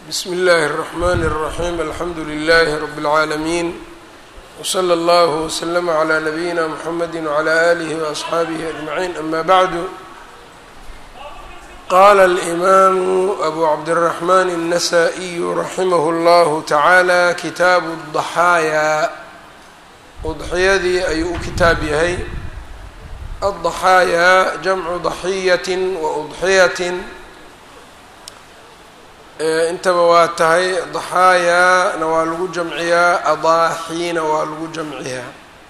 bsm اllh الرحmn الرaحيم alxamdu لlh رb العaalمين وslى اllه وslm عlى نbyina mحamd وعlى آlih وأصxaabih أجمعين أma bعd qala الإmam أbu cabdالرحmn النsائي raximh اllah taعalى kitaabu الضaxaaya udxiyadii ayuu u kitaab yahay الضaxaaya jamcu ضaxiyaة وأضxiyat intaba waa tahay daxaayaana waa lagu jamciyaa adaaxiina waa lagu jamciyaa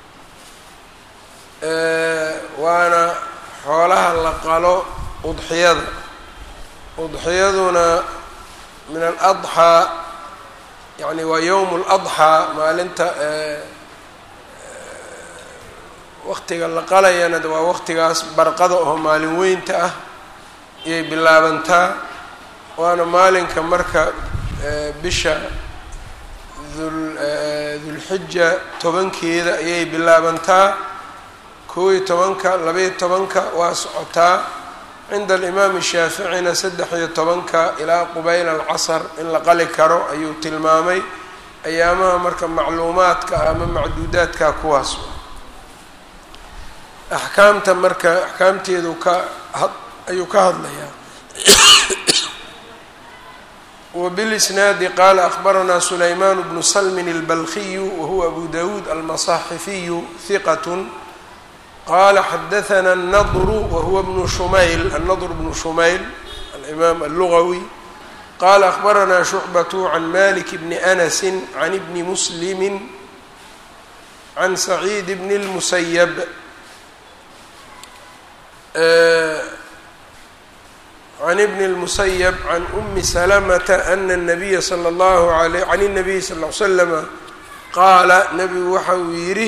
waana xoolaha la qalo udxiyada udxiyaduna min aladxaa yani waa yowm اladxaa maalinta waqtiga la qalayana waa waqtigaas barqada oo maalin weynta ah ayay bilaabantaa waana maalinka marka bisha dulxija tobankeeda ayay bilaabantaa kow iyo tobanka labaiyo tobanka waa socotaa cinda alimaami shaaficina saddex iyo tobanka ilaa qubayl alcasr in la qali karo ayuu tilmaamay ayaamaha marka macluumaadka ama macduudaadka kuwaas axkaamta marka axkaamteedu ka ayuu ka hadlayaa وبالإسناad qال أخبرnا سليمان بن سلم البلخي وهو أبو داود المصاحفي ثقة qال xدثنا النضر وهو بن شمyل النضر بن شمyل الإمام اللغوي qال أخبرnا شعبة عن مالك بن أنس عن بن مسلم عن سعيد بن المسيب عن بن المسيب عن أم سلمة أن النبي صلى الله عليه عن النبي صلى الله عليه وسلم qaala nebigu waxa uu yidhi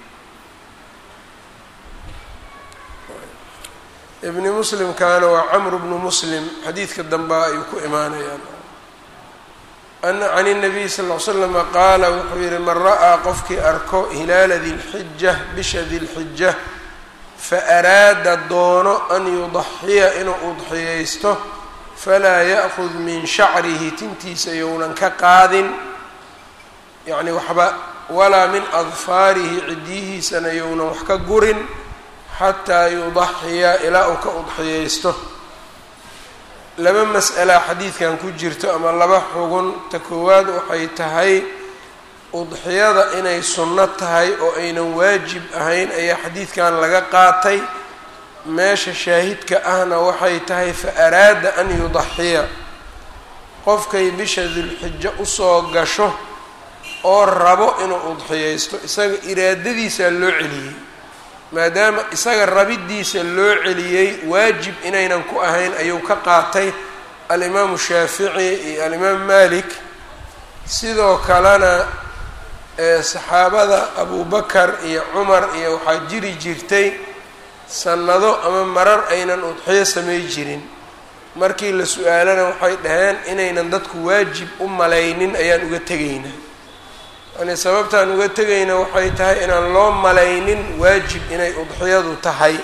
ibni muslimkaana waa camru bnu muslim xadiidka dambaa ayuu ku imaanayaan can الnabiy sal ll slama qaala wuxuu yihi man ra'aa qofkii arko hilaala dilxija bisha dilxija faaraada doono an yudaxiya inuu udxiyaysto falaa ya'kud min shacrihi tintiisa younan ka qaadin yacni waxba walaa min adfaarihi cidyihiisana younan wax ka gurin xataa yudaxiya ilaa uu ka udxiyaysto laba mas'ala xadiidkan ku jirto ama laba xugun ta koowaad waxay tahay udxiyada inay sunno tahay oo aynan waajib ahayn ayaa xadiidkan laga qaatay meesha shaahidka ahna waxay tahay fa araada an yudaxiya qofkay bisha dulxijo usoo gasho oo rabo inuu udxiyaysto isaga iraadadiisaa loo celiyey maadaama isaga rabiddiisa loo celiyey waajib inaynan ku ahayn ayuu ka qaatay alimaamu shaafici iyo alimaam malik sidoo kalena saxaabada abubakar iyo cumar iyo waxaa jiri jirtay sannado ama marar aynan udxiyo samay jirin markii la su-aalana waxay dhaheen inaynan dadku waajib u malaynin ayaan uga tegaynaa yani sababtaan uga tegayna waxay tahay inaan loo malaynin waajib inay udxiyadu tahay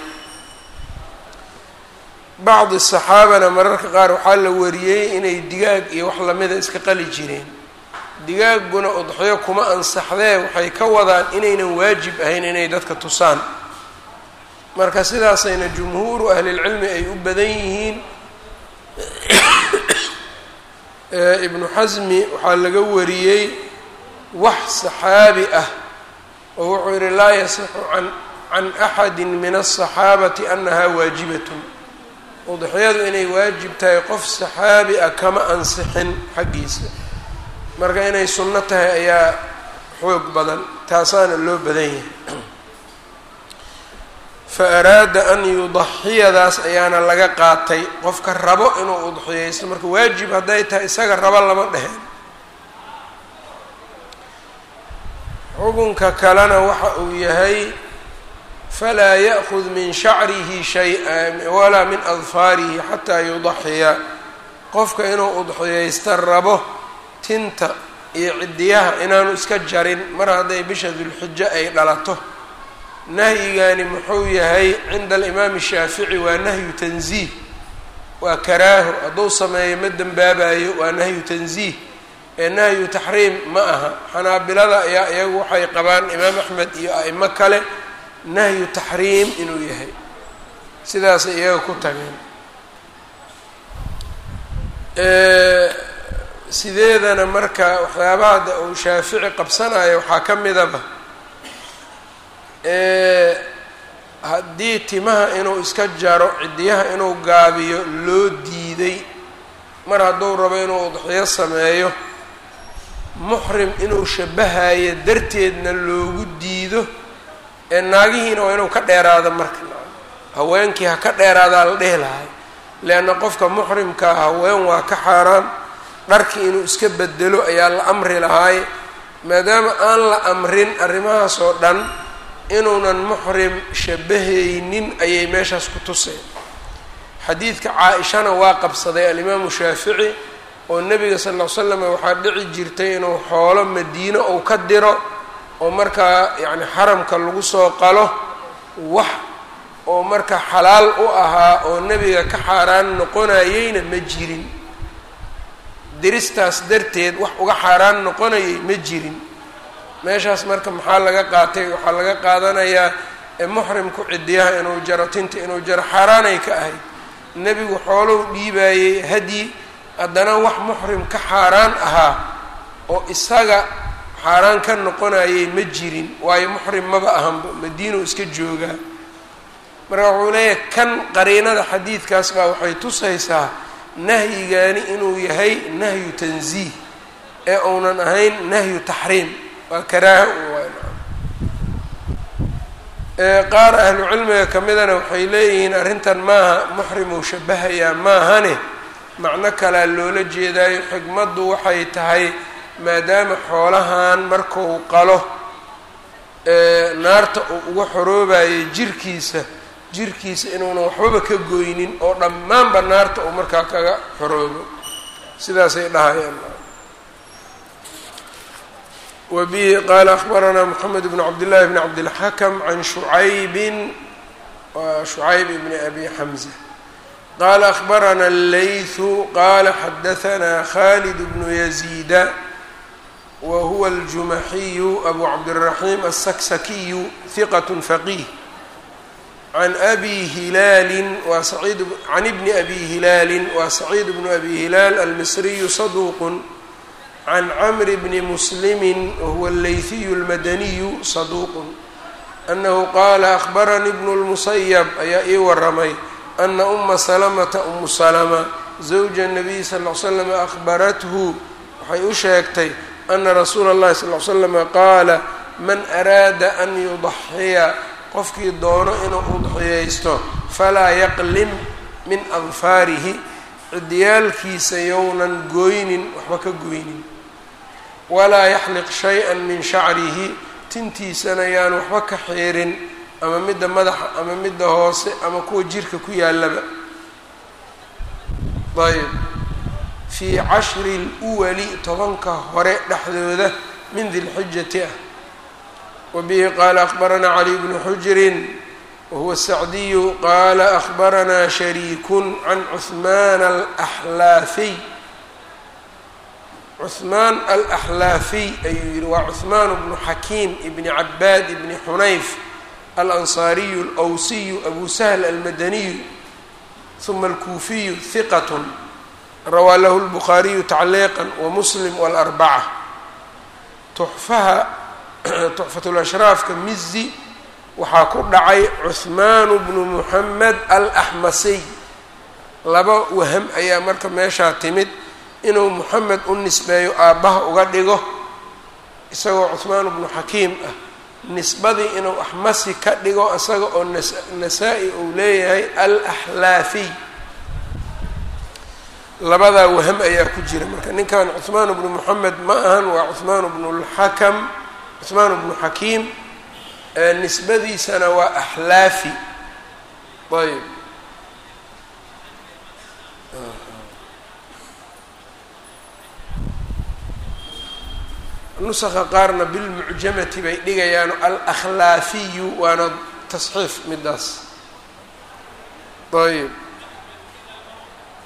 bacdi saxaabana mararka qaar waxaa la wariyey inay digaag iyo wax lamida iska qali jireen digaagguna udxiyo kuma ansaxdee waxay ka wadaan inaynan waajib ahayn inay dadka tusaan marka sidaasayna jumhuuru ahlilcilmi ay u badan yihiin ibnu xasmi waxaa laga wariyey wax saxaabi ah oo wuxuu yihi laa yasixu an can axadi min aلصaxaabati anaha waajibatun udxiyadu inay waajib tahay qof saxaabi ah kama ansixin xaggiisa marka inay sunno tahay ayaa xoog badan taasaana loo badan yahay fa araada an yudaxiyadaas ayaana laga qaatay qofka rabo inuu udxiyaysto marka waajib hadday tahay isaga rabo lama dheheen xukunka kalena waxa uu yahay falaa ya'kud min shacrihi shay-a walaa min adfaarihi xataa yudaxiya qofka inuu udxiyaysto rabo tinta iyo ciddiyaha inaanu iska jarin mar hadday bisha dulxijo ay dhalato nahyigani muxuu yahay cinda alimaami shaafici waa nahyu tanziih waa karaaho hadduu sameeyo ma dembaabayo waa nahyu tanziih ee nahyu taxriim ma aha xanaabilada ayaa iyagu waxay qabaan imaam axmed iyo a'imo kale nahyu taxriim inuu yahay sidaasay iyaga ku tageen sideedana marka waxyaabaha hadda uu shaafici qabsanayo waxaa ka midaba haddii timaha inuu iska jaro cidiyaha inuu gaabiyo loo diiday mar hadduu rabo inuu udxiyo sameeyo muxrim inuu shabahayo darteedna loogu diido ee naagihiina waa inuu ka dheeraado marka haweenkii ha ka dheeraadaa la dhehi lahay leanna qofka muxrimkaa haween waa ka xaaraan dharkii inuu iska bedelo ayaa la amri lahaay maadaama aan la amrin arrimahaas oo dhan inuunan muxrim shabahaynin ayay meeshaas ku tuseen xadiidka caa-ishana waa qabsaday alimaamu shaafici oo nebiga sal ll ly slam waxaa dhici jirtay inuu xoolo madiino uu ka diro oo markaa yacni xaramka lagu soo qalo wax oo marka xalaal u ahaa oo nebiga ka xaaraan noqonayeyna ma jirin diristaas darteed wax uga xaaraan noqonayay ma jirin meeshaas marka maxaa laga qaatay waxaa laga qaadanayaa muxrimku cidiyaha inuu jaro tinta inuu jaro xaaraanay ka ahayd nebigu xoolow dhiibaayey hadyi haddana wax muxrim ka xaaraan ahaa oo isaga xaaraan ka noqonayay ma jirin waayo muxrim maba ahanba madiinuu iska joogaa marka wuxuu leeyahay kan qariinada xadiidkaas baa waxay tusaysaa nahyigaani inuu yahay nahyu tanziih ee uunan ahayn nahyu taxriim waa karaaha qaar ahlu cilmiga ka midana waxay leeyihiin arrintan maaha muxrimuu shabahayaa maahane macno kalea loola jeedaayo xikmaddu waxay tahay maadaama xoolahan markuu qalo naarta uu uga xoroobayo jirkiisa jirkiisa inuunan waxbaba ka goynin oo dhammaanba naarta uu markaa kaga xoroobo sidaasay dhahayaan wa bihi qaala akbaranaa moxamed bn cabdillahi bni cabdilxakam can shucaybin wa shucayb bni abi xamza qaala akbarana allaythu qaala xadahanaa khalid bnu yaziida wa huwa aljumaxiyu abu cabdiraxiim alsaksakiyu hiqat faqih can abi hilaalin waa saciid can ibni abi hilaalin waa saciid bnu abi hilaal almisriyu saduuqun can camri bni muslimi wahuwa allayhiyu almadaniyu saduuqun annahu qaala akhbaranii bnu lmusayab ayaa ii waramay ana uma salamata umu salama zawja nabiy sal l slam akhbarathu waxay u sheegtay ana rasuula اllahi sal l slama qaala man araada an yudaxiya qofkii doono inuu udxiyaysto falaa yaqlim min adfaarihi cidiyaalkiisa yownan gooynin waxba ka goynin walaa yaxliq shay-an min shacrihi tintiisana yaan waxba ka xiirin ama midda madaxa ama midda hoose ama kuwa jirka ku yaalaba ayb fii cashri luwali tobanka hore dhexdooda min dilxijati ah wbihi qaala akbaranaa cali bnu xujrin wahuwa sacdiyu qaala akbaranaa shariikun can cuhmaan alaxlaafiy cuhmaan alaxlaafiy ayuu yihi waa cuhmaan bnu xakiim ibni cabaad ibni xunayf alansaariyu alwsiyu abu sahl almadaniyu huma alkuufiyu hiqat rawaa lahu lbukhaariyu tacliiqa wamuslim walarbaca tuxfaha tuxfatulashraafka mizi waxaa ku dhacay cuhmaanu bnu muxamed alaxmasiy laba waham ayaa marka meeshaa timid inuu muxamed u nisbeeyo aabbaha uga dhigo isagoo cuhmaan bnu xakiim ah nisbadii inuu axmasi ka dhigo isaga oo nasaa-i uu leeyahay alaxlaafiy labadaa waham ayaa ku jira marka ninkan cuhmaan bnu muxamed ma ahan waa cuhmaan bnu lxakam cuhmaan bnu xakiim nisbadiisana waa axlaafi ayb nusaka qaarna bilmucjamati bay dhigayaan alakhlaafiyu waana tasxiif midaas ayb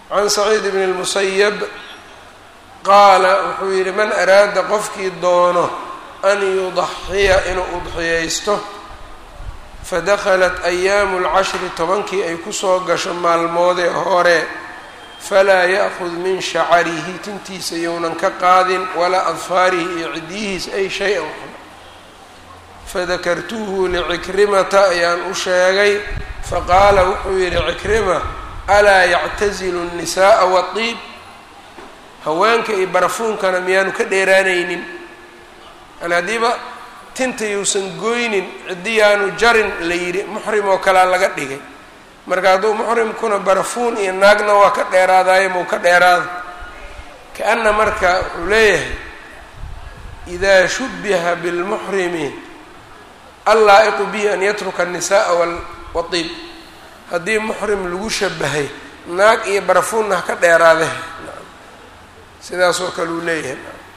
can saciid bn اlmusayab qaala wuxuu yidhi man araada qofkii doono an yudaxiya inuu udxiyaysto fadakhalat ayaamu اlcashri tobankii ay kusoo gasho maalmoodee hore falaa ya'kud min shacarihi tintiisa younan ka qaadin walaa adfaarihi iyo ciddiyihiisa ay shay-an waxba fadakartuhu licikrimata ayaan u sheegay faqaala wuxuu yidhi cikrima alaa yactazilu الnisaءa waطiib haweenka iyo barafuunkana miyaanu ka dheeraanaynin yani haddiiba tinta yuusan goynin ciddiyaanu jarin la yidhi muxrim oo kalea laga dhigay marka hadduu muxrimkuna barafuun iyo naagna waa ka dheeraadaayo mau ka dheeraada ka-ana marka wuxuu leeyahay idaa shubiha bilmuxrimi allaa-iqu bihi an yatruka الnisaءa waطiib haddii muxrim lagu shabahay naag iyo barafuunna ha ka dheeraade sidaasoo kale uu leeyahay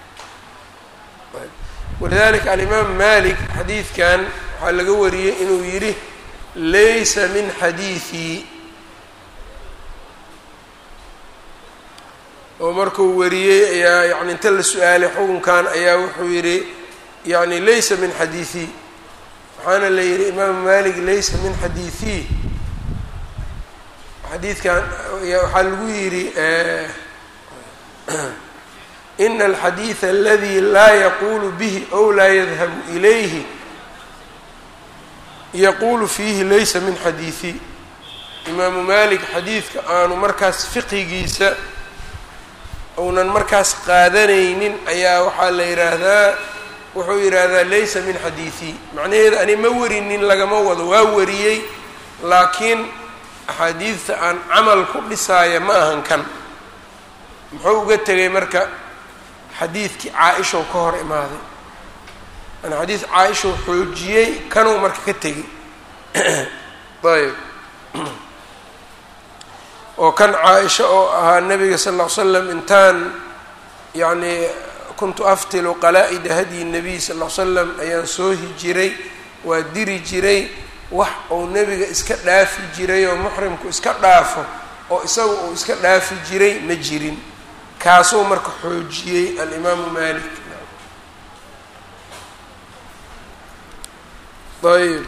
walidalika alimaam malik xadiidkan waxaa laga wariyey inuu yidhi laysa min xadiiثii oo markuu wariyey ayaa yani inta la su-aalay xukunkan ayaa wuxuu yidhi yani laysa min xadiiثii waxaana la yidhi imaamu malik laysa min xadiiثii xadiidkan waxaa lagu yidhi ina alxadiida aladi laa yaqulu bihi ow laa yadhabu ilayhi yaquulu fiihi laysa min xadiiثi imaamu malik xadiidka aanu markaas fiqigiisa uunan markaas qaadanaynin ayaa waxaa la yidhaahdaa wuxuu yidhaahdaa laysa min xadiiثi macnaheeda ani ma warinin lagama wado waa wariyey laakiin axaadiidta aan camal ku dhisaaya ma ahan kan muxuu uga tegay marka xadiidkii caa-ishow ka hor imaaday an xadiid caa-ishow xoojiyey kanuu marka ka tegey ayb oo kan caa-isha oo ahaa nabiga sal ll ly slam intaan yacni kuntu aftilu qalaa-ida hadyi nabiy sal ll ly slam ayaan soo hijiray waa diri jiray wax uu nebiga iska dhaafi jiray oo muxrimku iska dhaafo oo isaga uu iska dhaafi jiray ma jirin kaasuu marka xoojiyey alimaamu malik ayb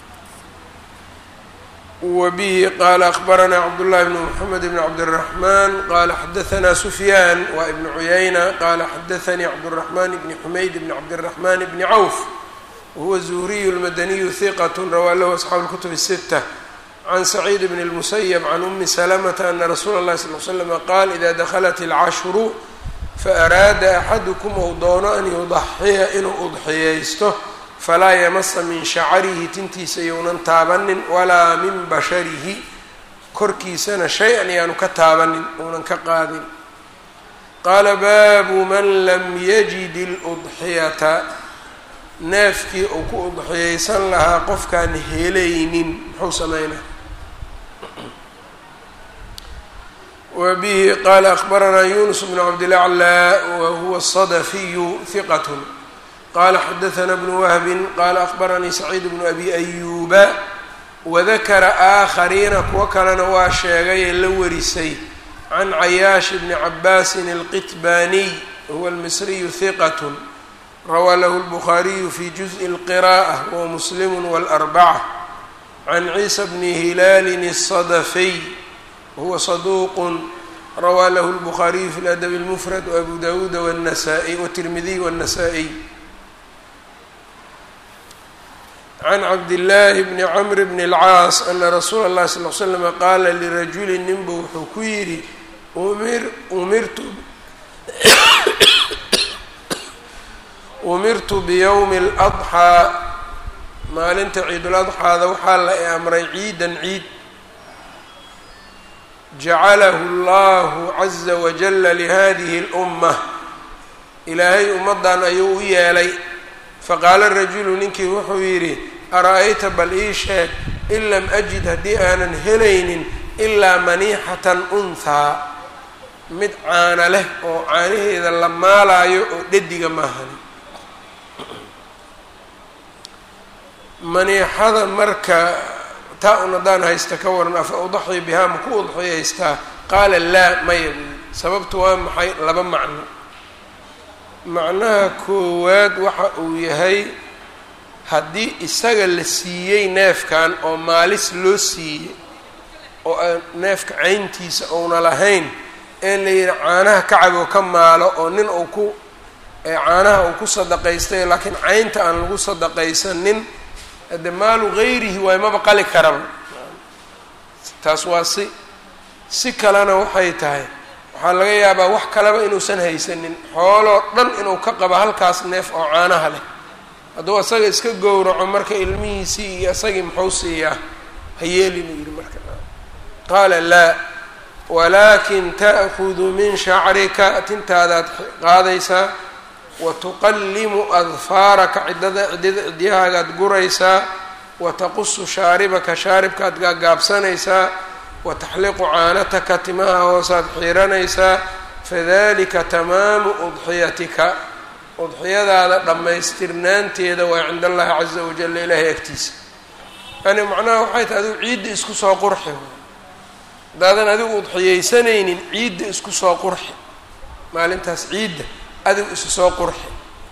wa bihi qaala akbaranaa cabdullahi bn mxamed bn cabdالraxman qala xadaanaa sufyaan wa ibn cuyayna qala xadaanii cabdالraxman bni xumayd bni cabdالraxman bni cawf wahuwa zuhriyu lmadaniyu hiqat rawaa lahu asxaabu اlkutub الsita can saciid bn اlmusayb can umi salamata ana rasuula اllahi sal l slama qaal ida daklat اlcashru faaraada axadukum ou doono an yudaxiya inuu udxiyaysto falaa yamasa min shacarihi tintiisa younan taabanin walaa min basharihi korkiisana shay-an yaanu ka taabanin uunan ka qaadin qaala baabu man lam yajid اludxiyata neefkii uu ku udxiyaysan lahaa qofkaan helaynin muxuu sameynaa wa bihi qaala akbaranaa yunus bn cabdilaclaa wa huwa الصadafiyu hiqat qala xadaثna bnu wahbi qala akbaranii saciid bnu abi ayuba wadakara aakhariina kuwo kalena waa sheegay ee la warisay can cayaash bni cabaasin اlqitbaniy huwa اlmisriyu hiqat rawaa lahu اlbukhaariyu fi juزءi اlqira'ة wa muslim wاlarbaca can ciisa bni hilaalin الصadafiy wahuwa saduuq rawaa lahu اlbukhaariyu fi ladabi اlmufrad wabu dawuuda wالnasaئي wالtirmidiy wالnasaئي can cabdillaahi bni camr bni اlcaas ana rasuula اllahi sal l slama qaala lirajuli ninbu wuxuu ku yidhi umirtu umirtu biyowmi اladxaa maalinta ciiduladxaada waxaa la i amray ciidan ciid jacalahu اllahu caza wajala lihadihi اlumma ilaahay ummaddan ayuu u yeelay faqaala rajulu ninkii wuxuu yidhi ara-ayta bal ii sheeg in lam ajid haddii aanan helaynin ilaa maniixatan unhaa mid caana leh oo caanaheeda la maalaayo oo dhediga maahani maniixada marka taa un haddaan haysta ka waran afa udaxi bihaa ma ku udxiyaystaa qaala laa maya buuli sababtu waa maxay laba macno macnaha koowaad waxa uu yahay haddii isaga la siiyey neefkan oo maalis loo siiyey oo aan neefka cayntiisa ouna lahayn ee la yidhi caanaha kacab oo ka maalo oo nin uu ku caanaha uu ku sadaqaystay laakiin caynta aan lagu sadaqaysanin hade maalu gayrihi waay maba qali karaba taas waa si si kalena waxay tahay waxaa laga yaabaa wax kaleba inuusan haysanin xooloo dhan inuu ka qabo halkaas neef oo caanaha leh hadduu asaga iska gowraco marka ilmihiisii iyo isagii muxuu siiyaa ha yeelin uu yidhi marka qaala laa walaakin ta'kudu min shacrika tintaadaad qaadaysaa wa tuqallimu adfaaraka ciddada ciddada cidyahaagaad guraysaa wa taqusu shaaribaka shaaribkaad gaagaabsanaysaa wa taxliqu caanataka timaha hoosaad xiiranaysaa fadalika tamaamu udxiyatika udxiyadaada dhammaystirnaanteeda waa cinda allahi caza wajalla ilaahay agtiisa yani macnaha waxay tahay adigu ciidda isku soo qurxi haddaadan adigu udxiyeysanaynin ciidda isku soo qurxi maalintaas ciidda adigu isu soo qurxi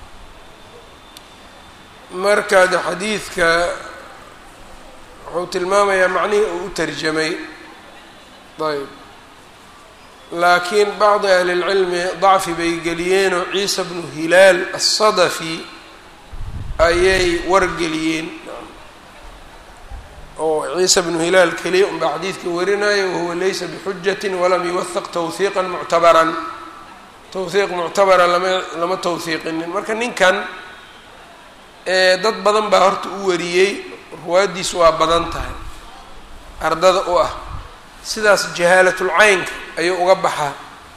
marka de xadiidka wuxuu tilmaamayaa macnihii uu u tarjamay ayb laakiin bacdi ahli lcilmi dacfi bay geliyeenoo ciisa bnu hilaal asadafi ayay wargeliyeen oo ciisa bnu hilaal keliya unbaa xadiidka warinayo wahuwa laysa bixujatin walam yuwahaq tawhiiqan muctabaran tawhiiq muctabara lama lama tawhiiqinin marka ninkan dad badan baa horta u wariyey ruwaaddiisu waa badan tahay ardada u ah sidaas jahaalatulcaynka ayuu uga baxaa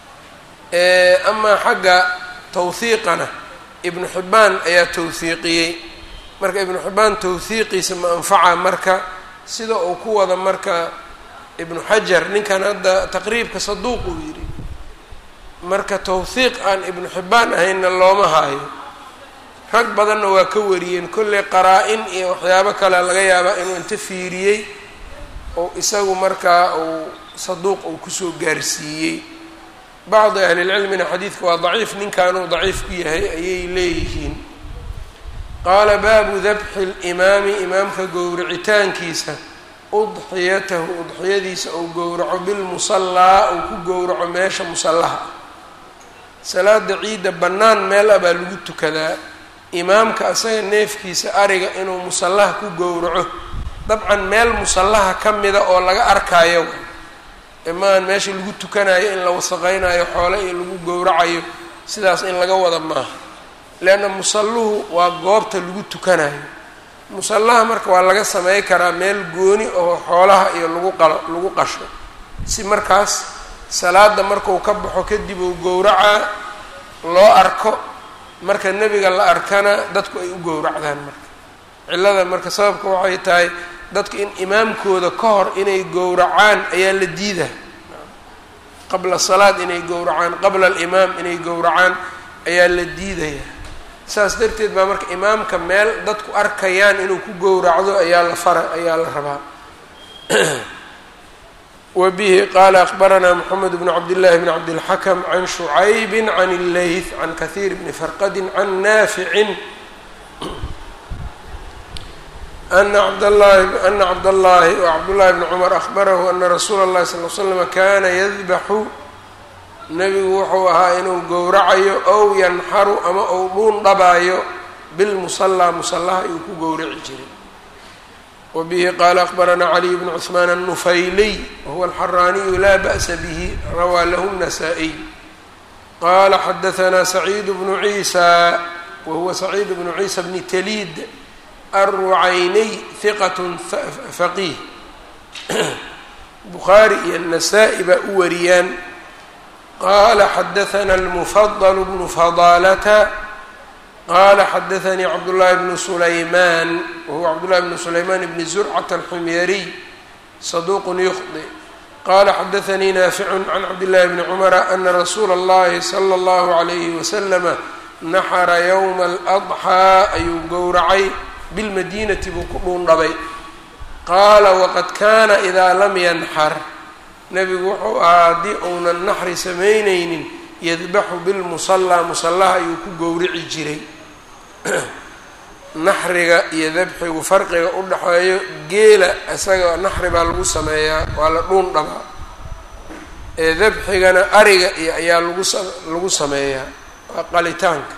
amaa xagga tawhiiqana ibnu xibbaan ayaa tawhiiqiyey marka ibnu xibbaan tawhiiqiisa ma anfaca marka sida uu ku wada marka ibnu xajar ninkan hadda taqriibka saduuq uu yidhi marka tawhiiq aan ibnu xibbaan ahaynna looma haayo rag badanna waa ka wariyeen kolley qaraa-in iyo waxyaabo kale laga yaabaa inuu inta fiiriyey oo isagu markaa uu saduuq uu kusoo gaarsiiyey bacdi ahlilcilmina xadiidka waa daciif ninkanuu daciif ku yahay ayay leeyihiin qaala baabu dabxi limaami imaamka gowracitaankiisa udxiyatahu udxiyadiisa uu gowraco bilmusallaa uu ku gowraco meesha musallaha ah salaada ciidda bannaan meel ah baa lagu tukadaa imaamka asaga neefkiisa ariga inuu musallaha ku gowraco dabcan meel musallaha ka mida oo laga arkaayo imaan meesha lagu tukanayo in la wasaqeynayo xoole iyo lagu gowracayo sidaas in laga wada maaha leanna musalluhu waa goobta lagu tukanayo musallaha marka waa laga samey karaa meel gooni oo xoolaha iyo lagu qalo lagu qasho si markaas salaada markuu ka baxo kadib uu gowracaa loo arko marka nebiga la arkana dadku ay u gowracdaan marka cillada marka sababka waxay tahay dadku in imaamkooda ka hor inay gowracaan ayaa la diidaa qabla salaad inay gowracaan qabla alimaam inay gowracaan ayaa la diidaya saas darteed baa marka imaamka meel dadku arkayaan inuu ku gowracdo ayaa la fara ayaa la rabaa wa bihi qaala akbaranaa moxamed bnu cabdillahi bni cabdilxakam can shucaybi can illeyth can kahiir bni farqadin can naaficin ana cabdllahi ana cabdallahi cabdullahi bni cumar ahbarahu ana rasuula اllahi sal l slama kana yadbaxu nebigu wuxuu ahaa inuu gowracayo ow yanxaru ama ou dhuun dhabaayo bilmusallaa musallaha ayuu ku gowraci jiray wa bihi qaala akbaranaa caliy bnu cuثmaan الnufayliy wahuwa alxaraaniyu laa ba'sa bihi rawaa lahu الnasaa-iy qaala xadahanaa saciid bnu ciisa wahuwa saciid bnu ciisa bni taliid arrucayniy hiqat faqiih bukhaari iyo nasaa-i baa u wariyaan qala xadaثna اlmufadl bnu fadaalata qala xadaثanii cabdullahi bnu sulaymaan wahuwa cabdullahi bnu sulaymaan bni zurcat alxumyariy saduq yukhdi qala xadaثanii naaficu can cabdillahi bni cumara ana rasuula اllahi slى اllahu عalayhi waslama naxara ywma اladxaa ayuu gowracay bilmadinati buu ku dhuundhabay qaala waqad kana idaa lam yanxar nebigu wuxuu ahaa haddii uunan naxri samaynaynin yadbaxu bilmusallaa musallaha ayuu ku gowrici jiray naxriga iyo dabxigu farqiga u dhexeeyo geela isaga naxri baa lagu sameeyaa waa la dhuun dhabaa ee dabxigana ariga iyo ayaa lagu lagu sameeyaa waa qalitaanka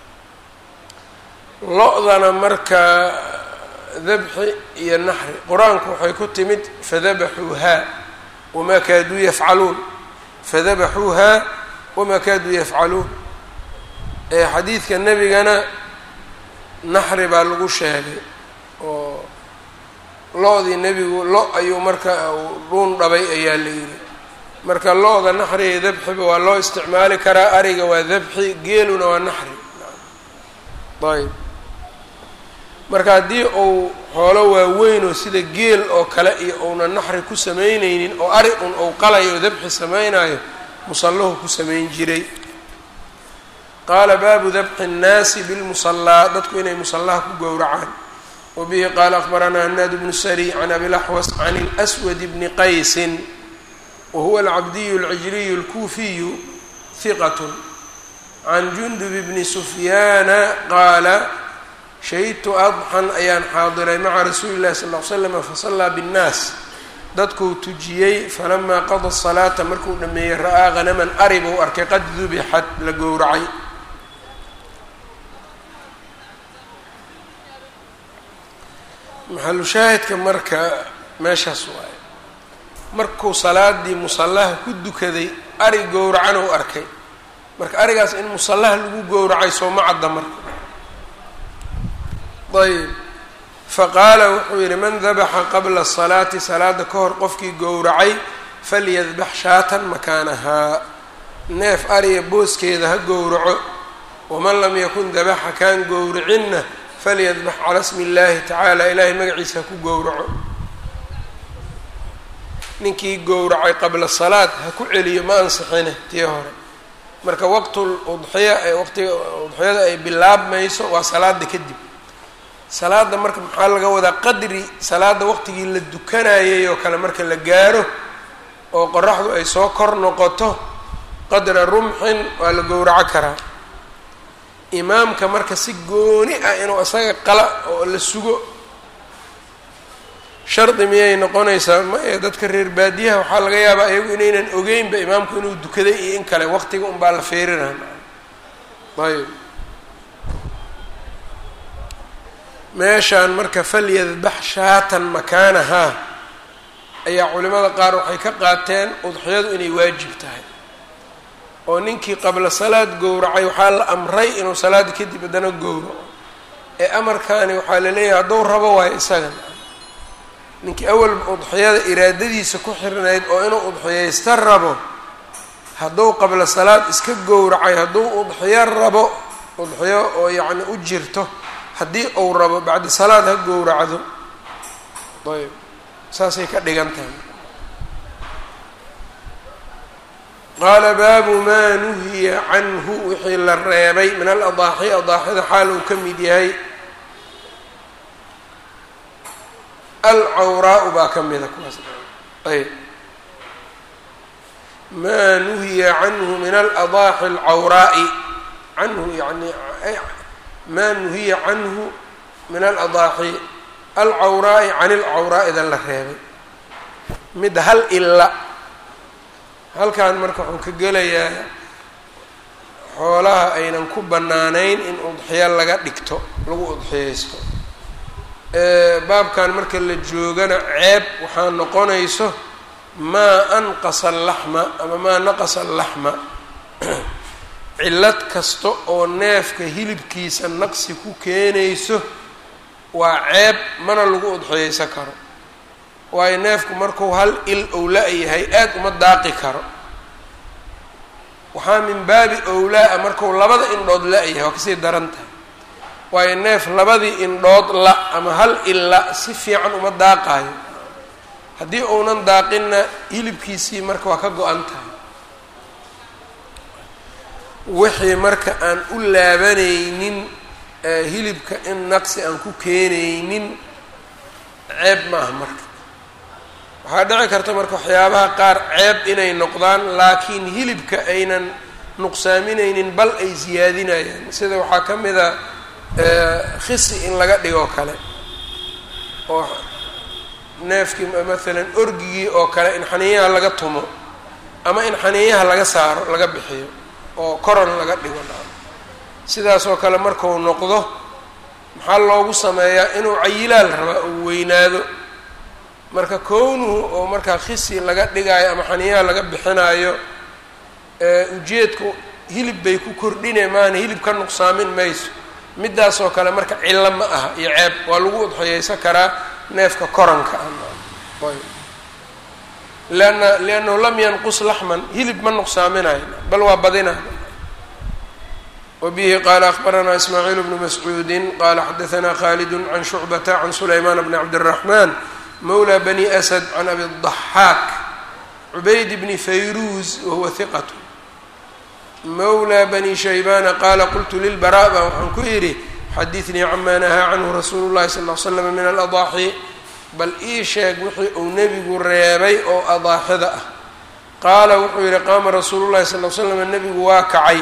lo-dana markaa dabxi iyo naxri qur-aanku waxay ku timid fadabaxuuhaa wamaa kaaduu yafcaluun fadabaxuuhaa wamaa kaaduu yafcaluun ee xadiidka nebigana naxri baa lagu sheegay oo lo-dii nebigu lo ayuu marka dhuun dhabay ayaa la yidhi marka lo-da naxri iyo dabxiba waa loo isticmaali karaa ariga waa dabxi geeluna waa naxri ayb marka haddii uu xoolo waaweynoo sida geel oo kale iyo uuna naxri ku samaynaynin oo ari un uu qalayo oo dabxi samaynayo musallahu ku samayn jiray qaala baabu dabxi الnaasi bilmusallaa dadku inay musallaha ku gowracaan wa bihi qaala akbaranaa hanaad bnu sari can abilaxwas can اlأswad bni qaysin wa huwa alcabdiyu اlcijliyu اlkuufiyu hiqat can jundub bni sufyaana qaala shahidtu adxan ayaan xaadiray maca rasuuli llahi sal l slama fasallaa binnaas dadkuu tujiyey falamaa qada salaata markuu dhameeyey ra'aa hanaman ari buu arkay qad dubixat la gowracay maxalu shaahidka marka meeshaas waaye markuu salaadii musallaha ku dukaday ari gowracan uu arkay marka arigaas in musallaha lagu gowracay sooma cadda marka ayb faqaala wuxuu yidhi man dabaxa qabla asalaati salaada ka hor qofkii gowracay falyadbax shaatan makaanahaa neef ariya booskeeda ha gowraco waman lam yakun dabaxa kaan gowricinna falyadbax calaa smi illaahi tacaala ilaahay magaciisa ha ku gowraco ninkii gowracay qabla salaad ha ku celiyo ma ansixine tii hore marka waqtul udxiya ee waqtiga udxiyada ay bilaabmayso waa salaada kadib salaada marka maxaa laga wadaa qadri salaada waqtigii la dukanayay oo kale marka la gaaro oo qoraxdu ay soo kor noqoto qadra rumxin waa la gowraco karaa imaamka marka si gooni ah inuu isaga qala oo la sugo shardi miyay noqonaysaa ma ee dadka reer baadiyaha waxaa laga yaabaa iyagu inaynan ogeynba imaamku inuu dukaday iyo in kale waqtiga unbaa la feerinaa ayb meeshaan marka falyadbax shaatan makaanahaa ayaa culimada qaar waxay ka qaateen udxiyadu inay waajib tahay oo ninkii qabla salaad gowracay waxaa la amray inuu salaada kadib haddana gowraco ee amarkaani waxaa la leeyahay hadduu rabo waayo isagan ninkii awalba udxiyada iraadadiisa ku xirnayd oo inuu udxiyaysta rabo hadduu qabla salaad iska gowracay hadduu udxiyo rabo udxiyo oo yacni u jirto haddii uu rabo bacdi salaad ha gowracdo ayb saasay ka dhigan tahay qaala baabu maa nuhiya canhu wixii la reebay min aladaaxi adaaxida xaal uu ka mid yahay alcawraau baa ka mida kuwaas ayb maa nuhiya canhu min aladaaxi alcawraa'i canhu yani maa nuhiya canhu min aladaaxi alcawraa'i can ilcawraa'idan la reebay mid hal ila halkan marka wuxuu ka gelayaa xoolaha aynan ku bannaanayn in udxiyo laga dhigto lagu udxiyaysto baabkan marka la joogana ceeb waxaa noqonayso maa anqasa alaxma ama maa naqasa alaxma cillad kasta oo neefka hilibkiisa naqsi ku keenayso waa ceeb mana lagu udxiyaysan karo waayo neefku markuu hal il ou la-yahay aad uma daaqi karo waxaa min baabi owlaa-a marku labada indhood la-yahay waa kasii daran tahay waayo neef labadii indhood la ama hal illa si fiican uma daaqaayo haddii uunan daaqinna hilibkiisii marka waa ka go-an tahay wixii marka aan u laabanaynin hilibka in naqsi aan ku keenaynin ceeb ma aha marka waxaa dhici karta marka waxyaabaha qaar ceeb inay noqdaan laakiin hilibka aynan nuqsaaminaynin bal ay siyaadinayaan sida waxaa ka mid a khisi in laga dhigoo kale oo neefkii maalan orgigii oo kale in xaniyaha laga tumo ama in xaniyaha laga saaro laga bixiyo oo koron laga dhigo sidaasoo kale marku noqdo maxaa loogu sameeyaa inuu cayilaal rabaa uu weynaado marka kownuhu oo markaa khisi laga dhigaayo ama xaniyaha laga bixinaayo ujeedku hilib bay ku kordhine maana hilib ka nuqsaamin mayso midaasoo kale marka cillo ma aha iyo ceeb waa lagu udxiyeysan karaa neefka koranka ah lianna liannahu lam yanqus laxman hilib ma nuqsaaminayo bal waa badina wbihi qala akbaranaa ismaaciil bnu mascuudi qala xadaanaa khalid can shucbata can sulaymaan bni cabdالraxman mawla bani asad can abi الضaxaak cubayd bni fayruuz wahuwa hiqat mawla bani shaybana qala qultu lilbara ba waxaan ku yidhi xadiثnii cama nahaa canhu rasuulu اllahi sal ly slam min aladaaxi bal ii sheeg wixii uu nebigu reebay oo adaaxida ah qaala wuxuu yihi qaama rasuulu llahi sal l slam nebigu waa kacay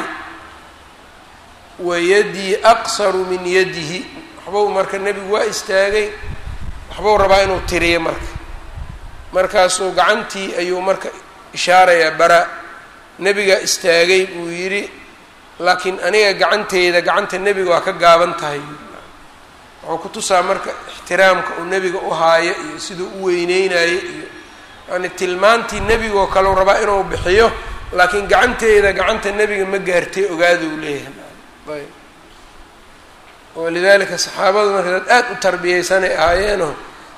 wayadii aqsaru min yadihi waxbau marka nebigu waa istaagay waxbuu rabaa inuu tiriyo marka markaasuu gacantii ayuu marka ishaarayaa bara nebigaa istaagay buu yidhi laakiin aniga gacanteyda gacanta nebiga waa ka gaaban tahay wuxuu ku tusaa marka ixtiraamka uu nebiga u haayo iyo siduu u weyneynayo iyo yani tilmaantii nebigoo kaleu rabaa inuu bixiyo laakiin gacanteyda gacanta nebiga ma gaartay ogaaduu leeyahay ayb walidalika saxaabadu marka dad aada u tarbiyeysanay ahaayeenoo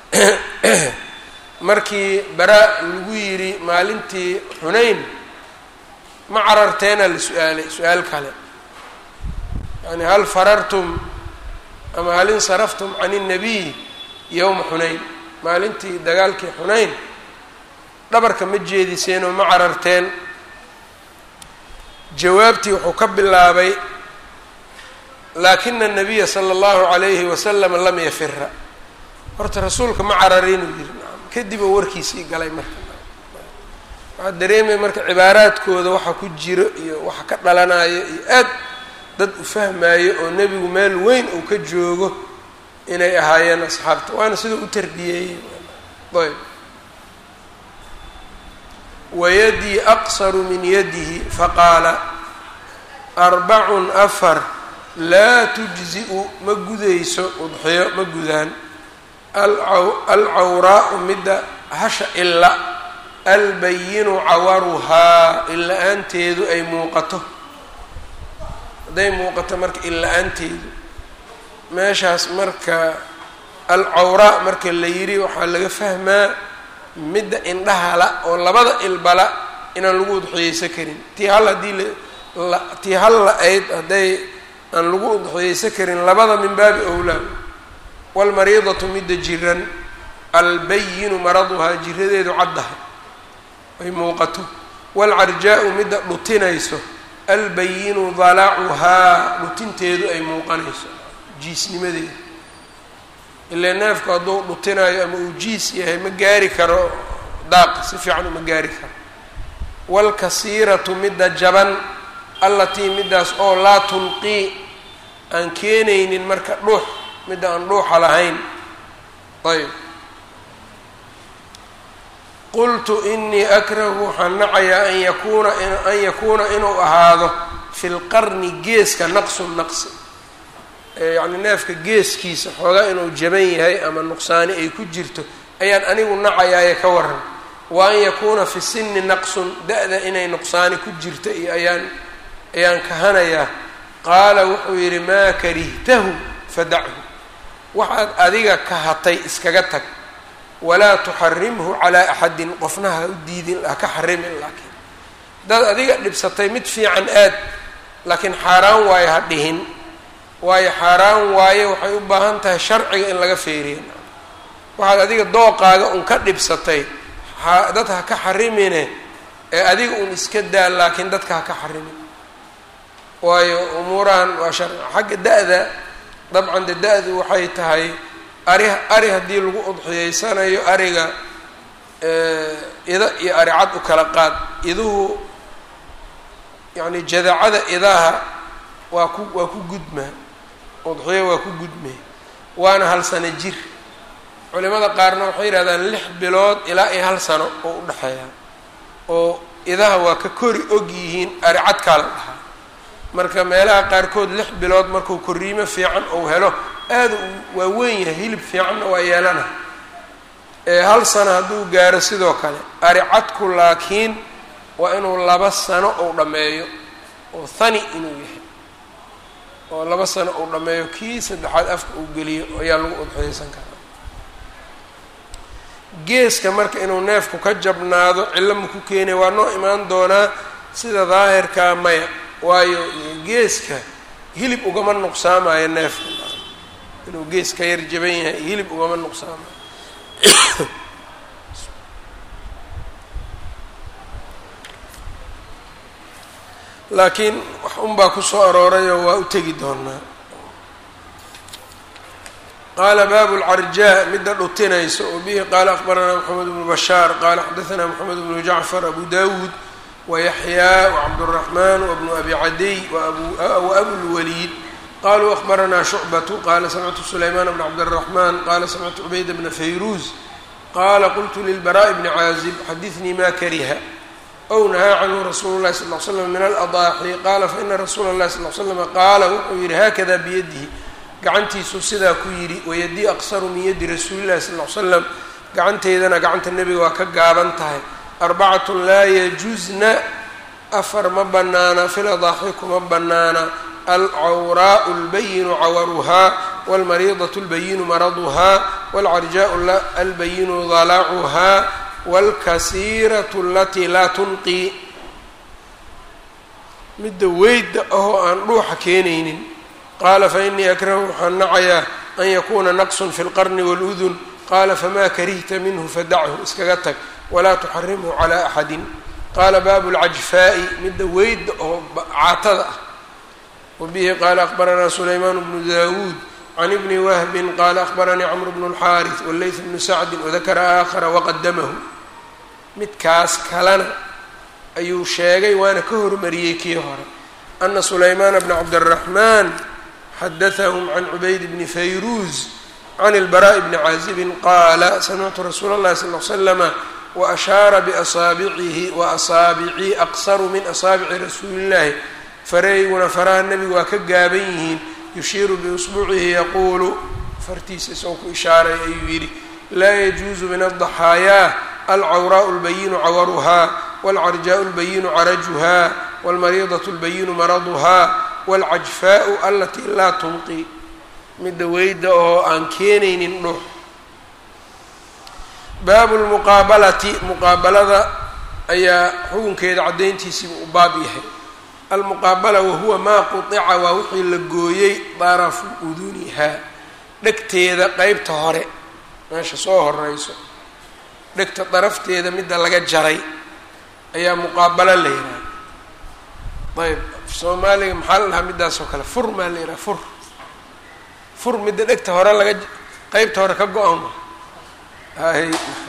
markii baraa lagu yidhi maalintii xunayn ma cararteena la su-aalay su-aal kale yani hal farartum ama hal insaraftum can الnabiy yowma xunayn maalintii dagaalkii xunayn dhabarka ma jeediseen oo ma cararteen jawaabtii wuxuu ka bilaabay laakina الnabiya slى اllahu عalayhi waslama lam yafira horta rasuulka ma cararinuu yiri kadib oo warkiisii galay marka waxaa dareemaya marka cibaaraadkooda waxa ku jiro iyo waxa ka dhalanayo iyo aad dad u fahmayo oo nebigu meel weyn uu ka joogo inay ahaayeen asxaabta waana sidau u tarbiyeeyey ayb wayadii aqsaru min yadihi faqaala arbacun afar laa tujzi-u ma gudayso udxiyo ma gudaan alcawraau midda hasha ila albayinu cawaruhaa illa-aanteedu ay muuqato hadday muuqato marka illa-aanteedu meeshaas marka alcawraa marka la yidhi waxaa laga fahmaa midda indhahala oo labada ilbala inaan lagu udxiyeysan karin tii hal haddii la tii hal la-ayd hadday aan lagu udxiyeysan karin labada min baabi owlaa waalmariidatu midda jiran albayinu maraduhaa jiradeedu caddaha ay muuqato waalcarjaa-u midda dhutinayso albayinu dalacuhaa dhutinteedu ay muuqanayso jiisnimadeeda ilaa neefku hadduu dhutinayo ama uu jiis yahay ma gaari karo daaq si fiican uma gaari karo waalkasiiratu midda jaban allatii middaas oo laa tulqii aan keenaynin marka dhuux midda aan dhuuxa lahayn ayb qultu inii akrahu waxaan nacayaa an yakuuna an yakuuna inuu ahaado fi lqarni geeska naqsun naqsi yacni neefka geeskiisa xoogaa inuu jaban yahay ama nuqsaani ay ku jirto ayaan anigu nacayaaye ka waran wa an yakuuna fi sinni naqsun da-da inay nuqsaani ku jirto iyo ayaan ayaan kahanayaa qaala wuxuu yidhi maa karihtahu fadachu waxaad adiga kahatay iskaga tag walaa tuxarimhu calaa axadin qofna ha u diidin ha ka xarimin laakiin haddaad adiga dhibsatay mid fiican aad laakiin xaaraan waayo ha dhihin waayo xaaraan waayo waxay u baahan tahay sharciga in laga feeriya waxaad adiga dooqaaga un ka dhibsatay dad ha ka xarimine ee adiga un iska daa laakiin dadka ha ka xarimin waayo umuurahan waa sharci xagga da-da dabcan de da-du waxay tahay ari ari haddii lagu udxiyeysanayo ariga ida iyo aricad u kala qaad iduhu yacni jadacada idaha waa ku waa ku gudmaa udxiyo waa ku gudmee waana hal sano jir culimada qaarna waxay yidhahdaan lix bilood ilaa iyo hal sano oo u dhexeeya oo idaha waa ka kori og yihiin aricadkaa la dhahaa marka meelaha qaarkood lix bilood markuu koriimo fiican ou helo aada waa weyn yahay hilib fiicanna waa yeelana hal sano hadduu gaaro sidoo kale aricadku laakiin waa inuu laba sano ou dhammeeyo oo thani inuu yahay oo laba sano uu dhammeeyo kii saddexaad afka uu geliyo ayaa lagu udxiyeysan karaa geeska marka inuu neefku ka jabnaado cillo maku keenaya waa noo imaan doonaa sida daahirkaa maya waayo geeska hilib ugama nuqsaamayo neefka inuu gees ka yar jaban yahay hilib ugama nuqsaamayo laakiin wax unbaa kusoo aroorayoo waa u tegi doonaa qaala baabu lcarjaa midda dhutinaysa oo bihi qaala akbaranaa moxamed bnu bashaar qaala xadaanaa moxamed bnu jacfar abu dawuud wayaxyaa wacabduraxmaan wabnu abi cadiy waabulwaliid qaluu akbaranaa shucbatu qaala samictu sulaymaan bna cabdiraxmaan qaala samictu cubayda bna fayruuz qaala qultu lilbaraa'i bni caazib xadinii ma kariha ow nahaa canhu rasuulu llahi sal l slam min aladaaxi qaala faina rasuula اllahi sal l slama qaala wuxuu yidhi haakada biyadihi gacantiisuu sidaa ku yidhi wayadii aqsaru min yadi rasuulillahi sal l slam gacanteydana gacanta nebiga waa ka gaaban tahay arbacatun laa yajuzna afar ma banaana fil adaaxi kuma banaana alcawraau lbayinu cawaruhaa wاlmariidaة اlbayinu maraduhaa wاlcarjaaءu albayinu dalacuhaa wاlkasiiraة alatii laa tunqi midda weyda ahoo aan dhuuxa keenaynin qaala fainii akrahu waxaan nacayaa an yakuuna naqsun fi اlqarni wاludun qaala famaa karihta minhu fadachu iskaga tag walaa tuxarimhu calى axadi qaala baabu اlcajfaa'i midda weyda oo caatada ah wbihi qaala akbaranaa sulaymaan bnu dawuud can ibni wahbin qaala akbaranii cmr bnu اlxaariث wاleyth bnu sacdi wadakara aakhara waqadamahu midkaas kalena ayuu sheegay waana ka hormariyey kii hore ana sulaymaana bna cabdالraxmaan xadaثahum can cubayd bni fayruuz can اlbaraaءi bni caazibin qaala samictu rasuula اllahi sal l slama waashaara biasaabicihi waasaabicii aqsaru min asaabici rasuuli اllahi fareyguna faraha nebigu waa ka gaaban yihiin yushiiru biusbuucihi yaquulu fartiisa isagoo ku ishaaray ayuu yidhi laa yajuusu min aldaxaayaa alcawraau lbayinu cawaruhaa waalcarjaau lbayinu carajuhaa waalmariidatu lbayinu maraduhaa waalcajfaau alatii laa tunqi midda weyda oo aan keenaynin dhux baabu lmuqaabalati muqaabalada ayaa xukunkeeda caddayntiisiiba u baab yahay almuqaabala wahuwa maa qutica waa wixii la gooyey darafu udunihaa dhegteeda qeybta hore meesha soo horeyso dhegta darafteeda midda laga jaray ayaa muqaabalo la yidhaha ayb soomaaliga maxaa la dhahaa midaasoo kale fur maa la yidhaha fur fur midda dhegta hore laga qeybta hore ka go-an hay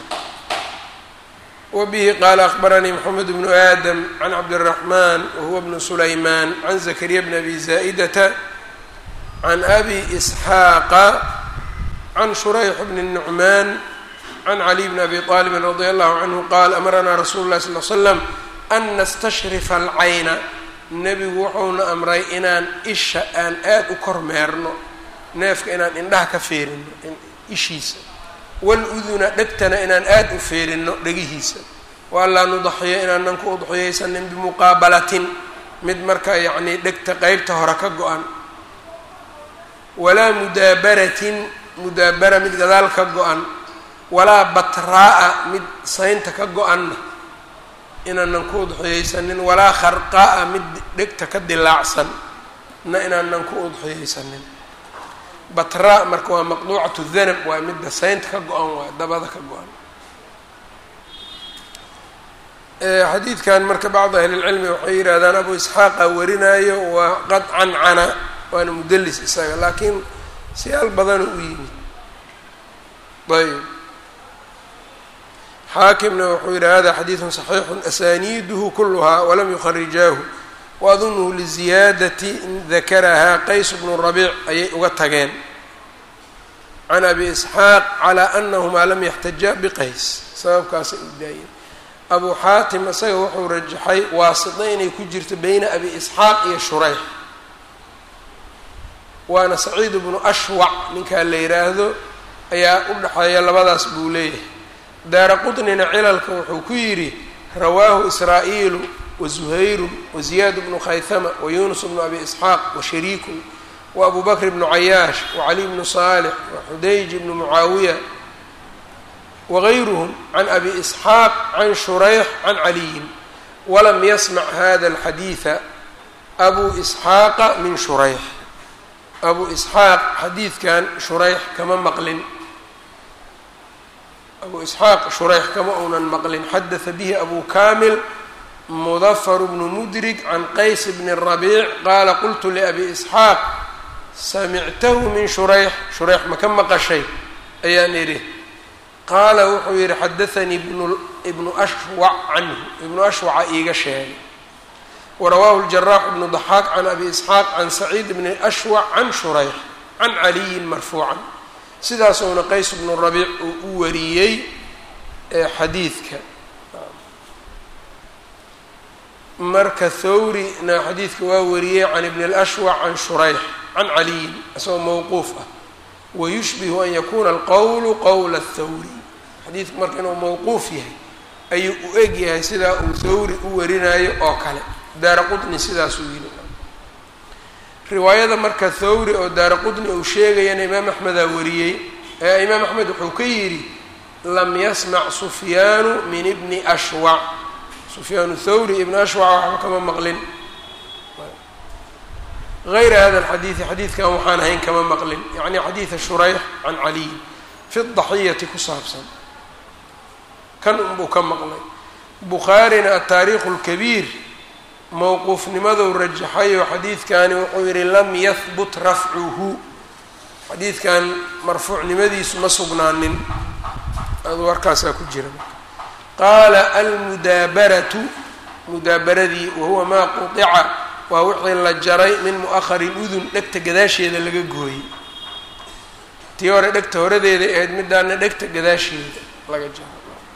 wbihi qaala akbaranii mxamed bnu aadam can cabdالraxman wahuwa bnu sulaymaan can zakariya bn abi zaa'idata can abi isxaaqa can shurayx bni nucmaan can caliy bni abi طaalibin radi allahu canhu qaal amaranaa rasuulu lahi sal l slam an nastashrifa alcayna nebigu wuxuuna amray inaan isha aan aad u kormeerno neefka inaan indhaha ka feerino ishiisa waluduna dhegtana inaan aada u feerino dhegihiisa waanlaa nudaxiyo inaanan ku udxiyaysanin bimuqaabalatin mid marka yacnii dhegta qeybta hore ka go-an walaa mudaabaratin mudaabara mid gadaal ka go-an walaa batraa'a mid saynta ka go-anna inaanan ku udxiyaysanin walaa kharqaa'a mid dhegta ka dilaacsan na inaanan ku udxiyaysanin batra marka waa maqduucatu danab waa midda saynta ka go-an waay dabada ka go-an xadiidkan marka bacdu ahlilcilmi waxay yidhahdaan abu isxaaqa warinaayo waa qad cancana waana mudelis isaga laakiin siyaal badana u yimid ayb xaakimna wuxuu yidhi hada xadiidu صaxiixu asaniiduhu kuluhaa walam yukharijaahu waadunhu liziyaadati dakarahaa qays bnu rabiic ayay uga tageen can abi isxaaq calaa anahumaa lam yaxtajaa biqays sababkaasay u daayeen abu xaatim isaga wuxuu rajaxay waasito inay ku jirto beyna abi isxaaq iyo shurayx waana saciid bnu ashwac ninkaa la yidhaahdo ayaa u dhexeeya labadaas buu leeyahay daara qutnina cilalka wuxuu ku yidhi rawaahu israa'iilu wazuhayru waziyaad bnu khaythama wayunus bnu abi isxaaq washariikun wabu bakr bnu cayaash wacali bnu saalix waxudayj bnu mucaawiya wagayruhum can abi isxaaq can shurayx can caliyin walam yasmac hada alxadiida abu isxaaqa min shurayx abu isxaaq xadiidkan shurayx kama maqlin abu isxaaq shurayx kama uunan maqlin xadaha bihi abu kamil mudafar bnu mudrig can qays bni rabiic qaala qultu liabi isxaaq samictahu min shurayx shurayx ma ka maqashay ayaan idhi qaala wuxuu yidhi xadaanii ibnu ashwac canhu ibnu ashwaca iiga sheegay warawaahu ljarax bnu daxaaq can abi isxaaq can saciid bni ashwac can shurayx can caliyin marfuucan sidaasuuna qays bnu rabiic uu u wariyey xadiidka marka thawrina xadiidka waa wariyey can ibni اlashwac can shurayx can caliyin isagoo mowquuf ah wayushbihu an yakuna alqowlu qowla athawri xadiidku marka inuu mowquuf yahay ayuu u eg yahay sidaa uu thawri u warinayo oo kale daara qutni sidaasuu yidhi riwaayada marka thawri oo daara qutni uu sheegayana imaam axmedaa wariyey ee imaam axmed wuxuu ka yidhi lam yasmac sufyaanu min ibni ashwac sufyaanu thawri ibni ashwac waxba kama maqlin غayra hada اlxadiidi xadiidkan waxaan ahayn kama maqlin yacni xadiida shurayx can caliy fi daxiyati ku saabsan kan unbuu ka maqlay bukhaarina ataariikhu اlkabiir mowquufnimadou rajaxayo xadiidkani wuxuu yihi lam yahbut rafcuhu xadiidkan marfuucnimadiisu ma sugnaanin adu warkaasaa ku jira qaala almudaabaratu mudaabaradii wahuwa maa quطica waa wixii la jaray min mu'ahari udun dhegta gadaasheeda laga gooyey tii hore dhegta horadeeda ahayd midaana dhegta gadaasheeda laga jaro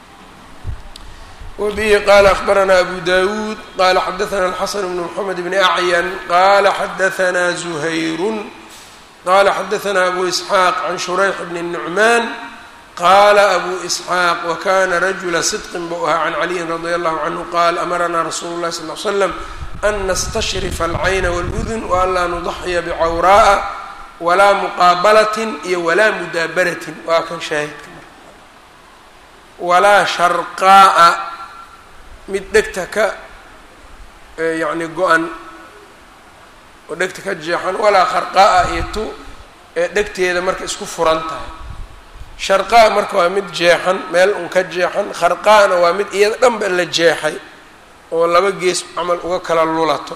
wabihi qaala akhbaranaa abu dawuud qaala xadaثana alxasan bnu mxamed bni acyan qaala xadaثanaa zuhayrun qaala xadaثana abu isxaaq can shurayx bni nucmaan qaala abu isxaaq wakana rajula sidqin buu ahaa can caliyin radi allahu canhu qaal amaranaa rasuulu lahi sal l slam an nastashrifa alcayna wاludun waanlaa nudaxya bicawraa'a walaa muqaabalatin iyo walaa mudaabaratin waa kan shaahidka marka walaa sharqaa'a mid dhegta ka yacni go-an oo dhegta ka jeexan walaa kharqaa'a iyo tu ee dhegteeda marka isku furan tahay sharqaa marka waa mid jeexan meel un ka jeexan kharqaa'na waa mid iyada dhanba la jeexay oo laba gees camal uga kala lulato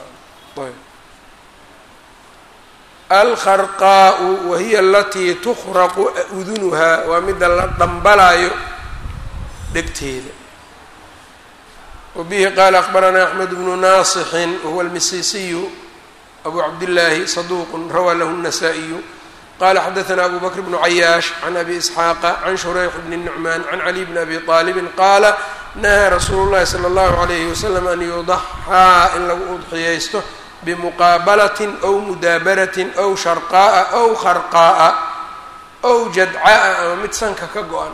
alkharqaa'u wahiya alatii tukhraqu udunuhaa waa midda la dhambalaayo dhegteeda wabihi qaala akbaranaa axmed bnu naasixin wahuwa almisisiyu abu cabdillaahi saduuqun rawaa lahu الnasaa-iyu qala xadaثna abu bakr bnu cayaash can abi isxaaqa can shurayx bni nucmaan can caliy bni abi aalibin qaala nahaa rasuulu llahi sala allahu alayhi wasalam an yudaxaa in lagu udxiyaysto bimuqaabalatin ow mudaabaratin ow sharqaa'a ow kharqaa'a ow jadca'a ama mid sanka ka go-an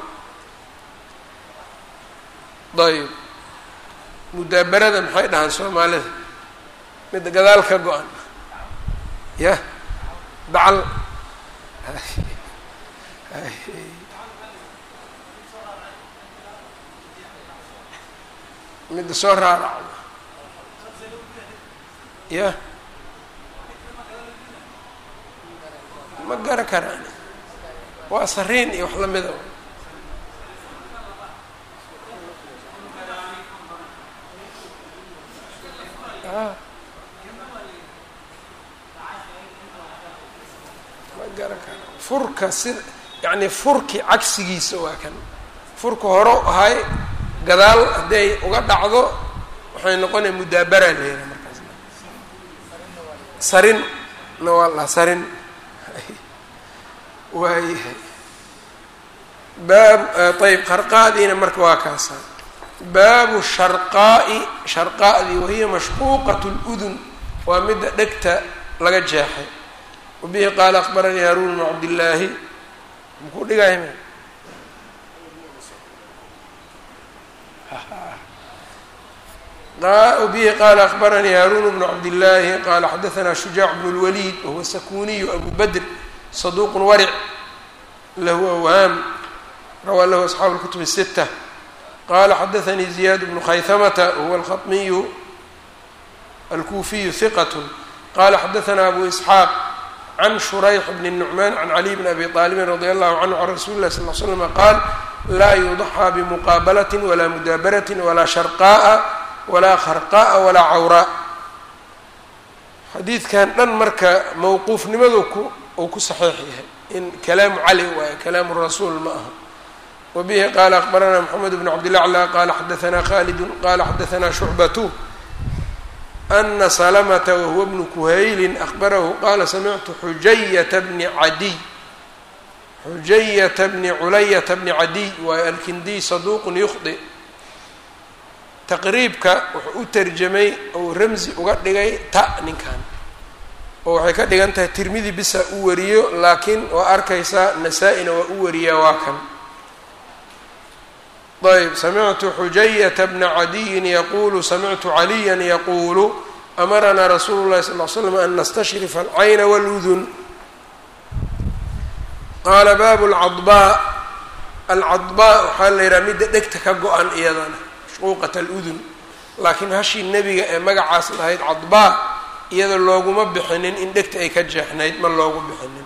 ayb mudaabarada maxay dhahaan soomaalida mid gadaal ka go-an ya dacal midda soo raaracda ya ma gara karaan waa sariin iyo wax lamida ma gara karaan furka sida yacni furki cagsigiisa waa kan furka horo ahay gadaal hadday uga dhacdo waxay noqonaya mudaabara leeyahay markaas sarin na waa la sarin waayahay baab ayb qarqaadiina marka waa kaasa baabu sharqaa'i sharqaa'dii wahiya mashquuqat اludun waa midda dhegta laga jeexay wabihi qaala akbaranii haruun bnu cabdillaahi makuu dhigay bihi qaala akbaranii haruun bnu cabdillaahi qaala xadaanaa shujaac bnu اlwaliid wahuwa sakuniyu abu badr saduuq waric lahu awhaam rawaa lahu asxaabu اlkutub الsita qala xadaanii ziyaad bnu khayhamata wahuwa alkhaطmiyu alkuufiyu hiqat qala xadaanaa abu isxaaq can shurayx bni nucmaan can caliy bni abi aalibin radi allahu canhu can rasuli lah sal l slm qaal laa yudaxaa bimuqaabalati walaa mudaabarati walaa sharqa'a walaa kharqa'a walaa cawraa xadiidkan dhan marka mowquufnimadu ku uu ku saxiix yahay in kalaamu cali waayo kalaamu rasuul ma aha wbihi qala akbaranaa mxamed bn cabdilacla qala xadaanaa khalidu qala xadaanaa shucbatu ana salamta wahuwa bnu kuhaylin akbarahu qala samictu xujayata bni cadiy xujayata bni culayata bni cadiy waayo alkindiy saduuqun yukhdi taqriibka wuxuu u tarjamay ou ramzi uga dhigay ta ninkan oo waxay ka dhigan tahay tirmidi bisa u wariyo laakiin waa arkaysaa nasaa-ina waa u wariyaa waa kan ayb samictu xujayata bna cadiyin yaqulu samictu caliya yaqulu amaranaa rasuulu llahi sal l slam an nastashrifa alcayna wاludun qaala baabu lcadbaa alcadbaa waxaa la yidhaha midda dhegta ka go-an iyadana mashquuqat aludun laakiin hashii nebiga ee magacaas lahayd cadbaa iyada looguma bixinin in dhegta ay ka jeexnayd ma loogu bixinin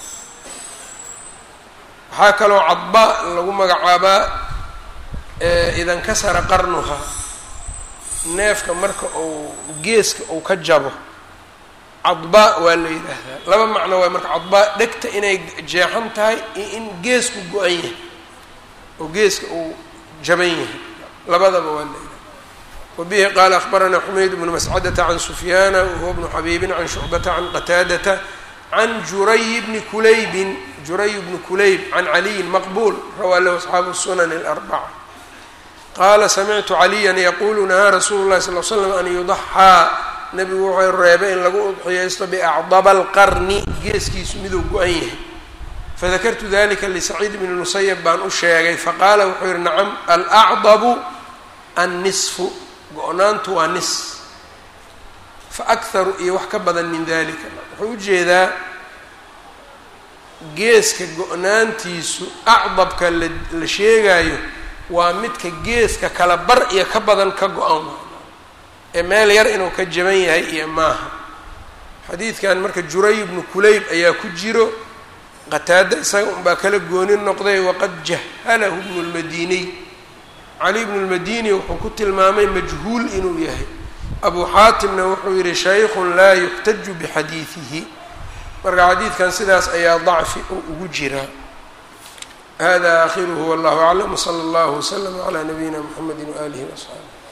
waxaa kaloo cadbaa lagu magacaabaa idankasara qarnuha neefka marka uu geeska uu ka jabo cadbaa waa la yidhaahdaa laba macno waay marka cadbaa dhegta inay jeexan tahay iyo in geesku go-an yahay oo geeska uu jaban yahay labadaba waa la yidhahda wabihi qaala akbaranaa xumayd bnu mascadata can sufyaana wahuwa bnu xabiibin can shucbata can qataadata can juray bni kulaybin juray bni kulayb can caliyin maqbuul rawaa lahu asxaabu sunan اlarbaca qaala samictu caliyan yaqulu nahaa rasuulu llahi sal l slam an yudaxaa nebigu wuxuu reebay in lagu udxiyaysto biacdaba alqarni geeskiisu miduu go-an yahay fadakartu dalika lisaciid bni musayab baan u sheegay faqaala wuxuu yihi nacam alacdabu annisfu go-naantu waa nis fa akharu iyo wax ka badan min dalika wuxuu ujeedaa geeska go-naantiisu acdabka la sheegaayo waa midka geeska kala bar iyo ka badan ka go-an ee meel yar inuu ka jaban yahay iyo maaha xadiidkan marka juray bnu kulayb ayaa ku jiro qataada isaga unbaa kala gooni noqday waqad jahalahu bnu lmadiniy cali bnu lmadini wuxuu ku tilmaamay majhuul inuu yahay abu xaatimna wuxuu yihi shaykhun laa yuxtaju bixadiidihi marka xadiidkan sidaas ayaa dacfi oo ugu jira hada akhiruhu wallahu aclam wsala allahu wslama calaa nabiyina mxamedi waaalihi waasxaabi